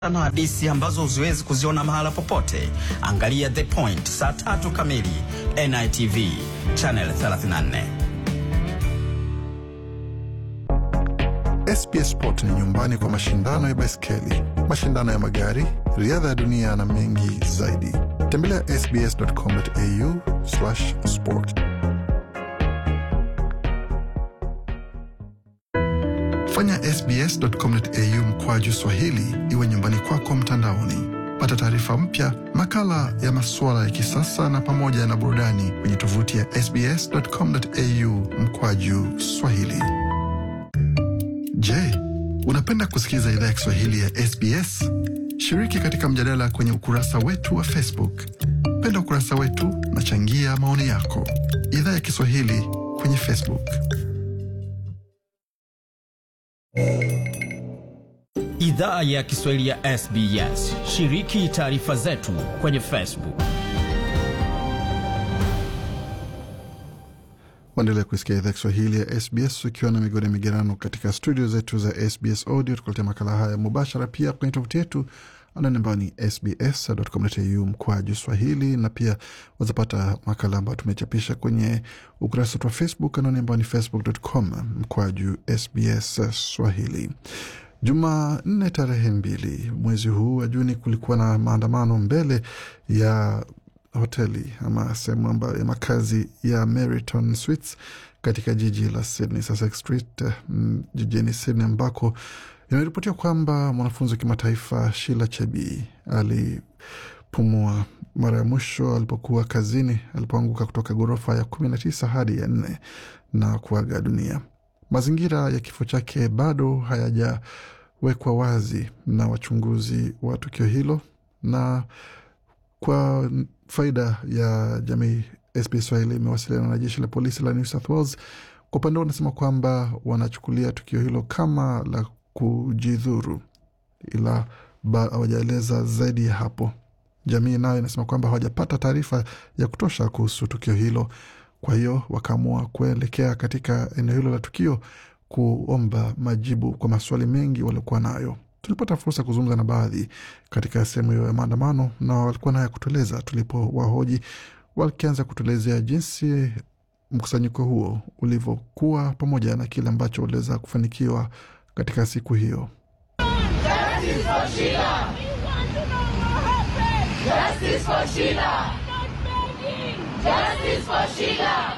na hadisi ambazo huziwezi kuziona mahala popote. Angalia The Point saa tatu kamili NITV channel 34. SBS Sport ni nyumbani kwa mashindano ya baiskeli, mashindano ya magari, riadha ya dunia na mengi zaidi. Tembelea sbs.com.au sport. Fanya sbs.com.au mkwaju Swahili iwe nyumbani kwako mtandaoni. Pata taarifa mpya, makala ya masuala ya kisasa na pamoja na burudani kwenye tovuti ya sbs.com.au mkwaju Swahili. Je, unapenda kusikiliza idhaa ya Kiswahili ya SBS? Shiriki katika mjadala kwenye ukurasa wetu wa Facebook. Penda ukurasa wetu na changia maoni yako. Idhaa ya Kiswahili kwenye Facebook. Idhaa ya Kiswahili ya SBS. Shiriki taarifa zetu kwenye Facebook. Waendelea kuisikia idhaa Kiswahili ya SBS ukiwa na migode migerano katika studio zetu za SBS Audio, tukuletea makala haya mubashara pia kwenye tovuti yetu anani ambayo ni sbs.com.au mkwaju swahili, na pia wazapata makala ambayo tumechapisha kwenye ukurasa wetu wa Facebook anani ambayo ni facebook.com mkwaju sbs swahili. Jumanne tarehe mbili mwezi huu wa Juni kulikuwa na maandamano mbele ya hoteli ama sehemu ambayo ya makazi ya Meriton Suites katika jiji la Sydney, Sussex Street mm, jijini Sydney ambako inaripotiwa kwamba mwanafunzi wa kimataifa Sheila Chebii alipumua mara ya mwisho alipokuwa kazini alipoanguka kutoka ghorofa ya kumi na tisa hadi ya nne na kuaga dunia. Mazingira ya kifo chake bado hayajawekwa wazi na wachunguzi wa tukio hilo, na kwa faida ya jamii, SBS Swahili imewasiliana na jeshi la polisi la New South Wales. Kwa upande wao wanasema kwamba wanachukulia tukio hilo kama la kujidhuru, ila hawajaeleza zaidi ya hapo. Jamii nayo inasema kwamba hawajapata taarifa ya kutosha kuhusu tukio hilo, kwa hiyo wakaamua kuelekea katika eneo hilo la tukio kuomba majibu kwa maswali mengi waliokuwa nayo. Tulipata fursa kuzungumza na baadhi katika sehemu hiyo ya maandamano, na walikuwa naye kutueleza tulipo wahoji, wakianza kutuelezea jinsi mkusanyiko huo ulivyokuwa pamoja na kile ambacho waliweza kufanikiwa katika siku hiyo. Justice for Sheila! Justice for Sheila! Justice for Sheila!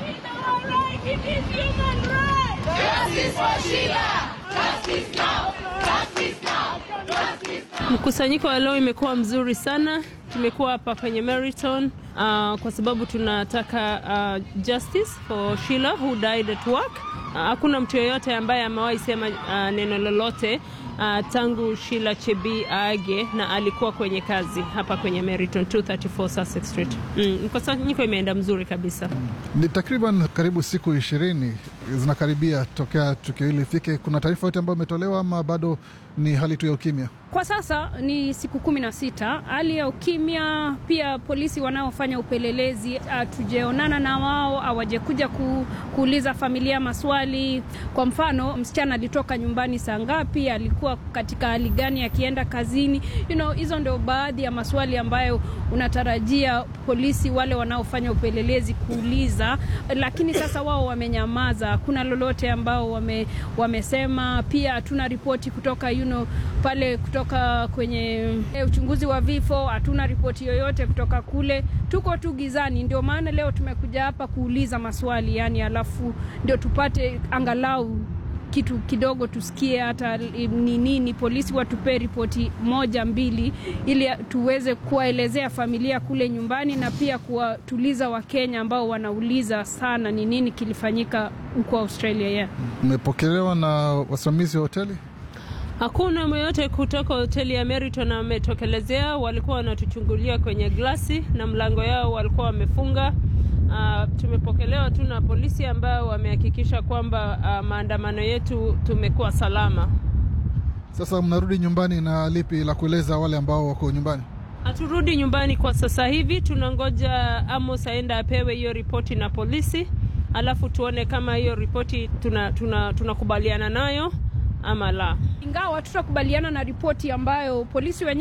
Justice for Sheila! Justice now! Justice now! Justice now! Mkusanyiko wa leo imekuwa mzuri sana. Tumekuwa hapa kwenye Meriton uh, kwa sababu tunataka uh, justice for Sheila who died at work. Hakuna uh, mtu yeyote ambaye amewahi sema uh, neno lolote uh, tangu Sheila Chebii aage na alikuwa kwenye kazi hapa kwenye Meriton 234 Sussex Street. Mm, mkusanyiko imeenda mzuri kabisa. Ni takriban karibu siku ishirini zinakaribia tokea tukio hili ifike. Kuna taarifa yote ambayo imetolewa ama bado ni hali tu ya ukimya? Kwa sasa ni siku kumi na sita, hali ya ukimya. Pia polisi wanaofanya upelelezi hatujaonana na wao, hawajakuja ku, kuuliza familia maswali. Kwa mfano, msichana alitoka nyumbani saa ngapi, alikuwa katika hali gani akienda kazini, you know, hizo ndio baadhi ya maswali ambayo unatarajia polisi wale wanaofanya upelelezi kuuliza, lakini sasa wao wamenyamaza, hakuna lolote ambao wame, wamesema. Pia hatuna ripoti kutoka you know, pale kutoka kwenye e, uchunguzi wa vifo, hatuna ripoti yoyote kutoka kule. Tuko tu gizani, ndio maana leo tumekuja hapa kuuliza maswali yani, alafu ndio tupate angalau kitu kidogo tusikie hata ni nini, polisi watupee ripoti moja mbili, ili tuweze kuwaelezea familia kule nyumbani na pia kuwatuliza Wakenya ambao wanauliza sana ni nini kilifanyika huko Australia. Yeah. Mmepokelewa na wasimamizi wa hoteli? Hakuna myoyote kutoka hoteli ya Meriton ametokelezea. Walikuwa wanatuchungulia kwenye glasi na mlango yao walikuwa wamefunga. Uh, tumepokelewa tu na polisi ambao wamehakikisha kwamba uh, maandamano yetu tumekuwa salama. Sasa mnarudi nyumbani na lipi la kueleza wale ambao wako nyumbani? Haturudi nyumbani kwa sasa hivi, tunangoja Amos aenda apewe hiyo ripoti na polisi, alafu tuone kama hiyo ripoti tunakubaliana tuna, tuna nayo ama la. Ingawa tutakubaliana na ripoti ambayo polisi wenyewe